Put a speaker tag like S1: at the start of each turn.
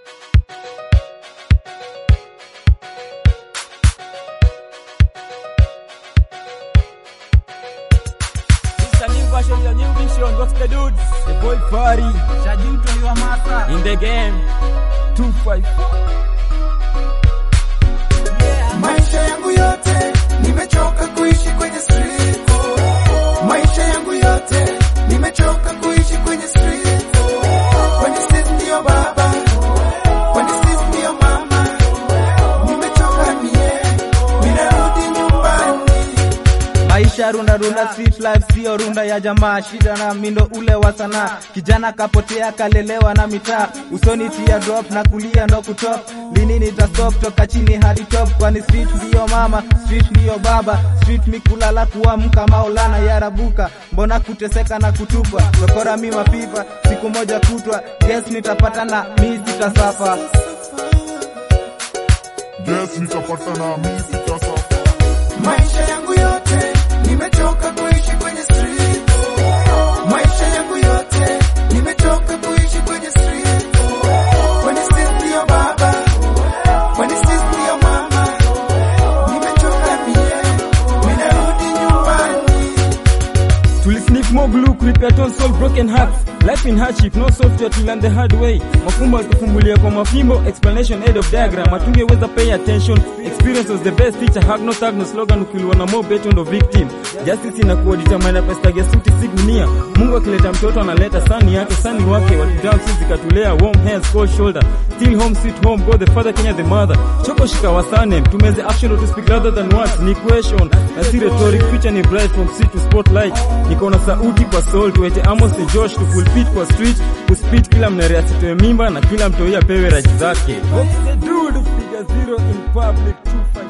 S1: It's a new version, a new vision. What's the dudes? The boy party
S2: Shajinto your master.
S1: in the game. Two five.
S3: Maisha yangu yote nimechoka kuishi kwenye street. Maisha yangu yote nimechoka kuishi kwenye street. Kwani sisi ndio baba, kwani sisi ndio mama. Nimechoka mie, ninarudi nyumbani.
S2: Maisha runda runda, street life sio runda ya jamaa, shida na mindo ule wa sanaa. Kijana kapotea kalelewa na mitaa, usoni tia drop na kulia ndo kutop. Lini nita stop toka chini hadi top, kwani street ndio mama, street ndio baba, street mikulala kuamka maulana yarabuka. Mbona kuteseka na kutupwa, chokora mi mapipa, siku moja kutwa, yes nitapata na mi sitasafa.
S4: Yes, nitapata na mimi sitasafa.
S3: Maisha yangu yote nimechoka kuishi kwenye street. Maisha yangu yote nimechoka kuishi kwenye street. Kwani sisi ndio baba, kwani sisi ndio mama. Nimechoka mie, ninarudi nyumbani.
S1: Tulisniff more glue, prepare to solve broken hearts. Life in hardship, no software to learn the hard way. Mafumbo alifumbulia kwa mafimbo, explanation aid of diagram. Hatungeweza pay attention. Experience was the best teacher, hug no tag no slogan, ukiliwa na more bet on the victim. Justice inakuwa determine pesa ya suti si gunia. Mungu akileta mtoto analeta sani yake, sani wake. Watu down sisi zikatulea, warm hands, cold shoulder. Still home, sweet home, God the father, Kenya the mother. Choko shika wasane, tumeze action or to speak rather than words. Ni question, na si rhetoric, future ni bright from sea to spotlight. Niko na sauti kwa soul, tuwete Amos ni Josh, tu pulpit kwa street, kuspit kila mnere asitoe mimba na kila mtoi apewe raji zake. What's the dude, figure zero in public, two five